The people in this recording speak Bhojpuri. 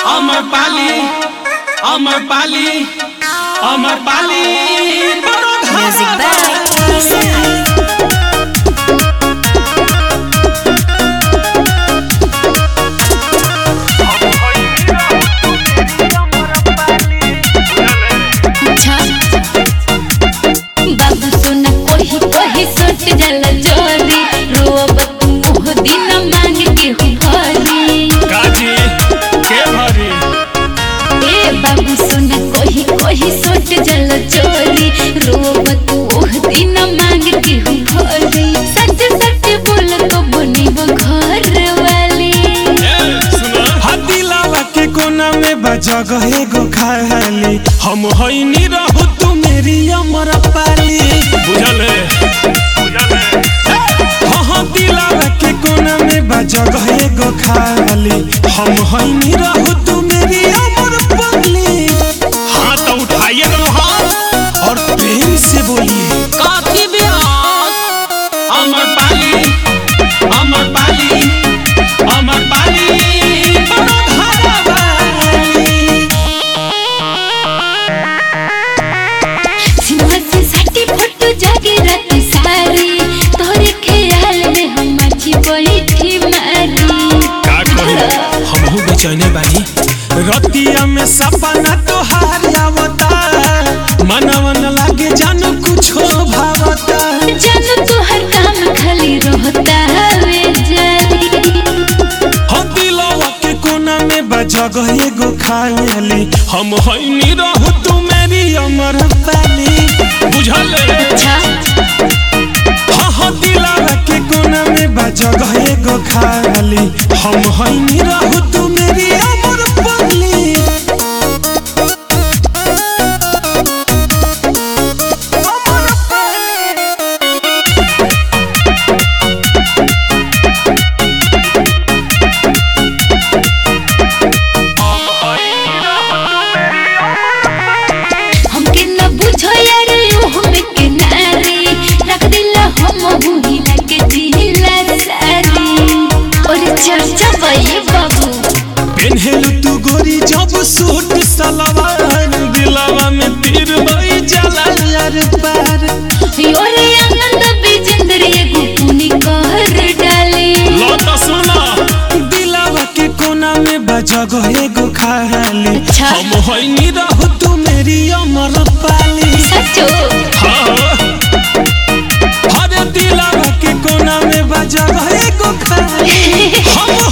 अमर पाली अमर पाली अमर पाली Music by Isai. अच्छा बाबू सोना कोही कोही सट जल जोरी रोब तू मोह दिन मांग के भरी काजी के भरी ए बाबू सोना कोही कोही सट जल जोरी रोब तू मोह दिन मांग के भरी सच सच बोल तो बनी वो घर वाली हदिलावा के कोना में बजा गए गो खाली हम होइनी रहू तू मेरी अमर पाली बुझल हाँ हाँ दिलावा के कोना में बजा गए गो खाली हम होइनी रहू तू मेरी अमर पाली हाँ तो उठाइए ना हाथ और प्रेम से बोलिए काफी अमर पाली अमर पाली अमर पाली सिनेमा से सटी फोटो जागे रात सारी तोरे ख्याल में हम अच्छी बैठी मारी का कही हमहू बेचैने बानी रतिया में सपना तोहार आवता मनवन लागे जानो कुछो भावता जानो तू हर काम खाली रहता वे जारी हो दिलवा के कोना में बजा गए गो खाली हम होइनी रहू तू मेरी अमर पाली बुझल अच्छा हाँ हाँ दिलवा के कोना में बजा गए गो खाली हम होइनी रहू तू मेरी अमर पाली हमके न बुझो यार यू हम के नारी रख दिला हम हुई लगे दिला सारी और चर्चा भई बाबू पेन्हेलु तू गोरी जब सूट सलवार दिलवा में तीर बई जाला यार पार योरे आनंद बिजेंद्र ये गुपुनी कर डाली लौट सुना दिलवा के कोना में बजा गए गो खाली अच्छा। हम होइनी रहू तू मेरी अमर पाली सचो हाँ हर दिलवा के कोना में बजा गए गो खाली हम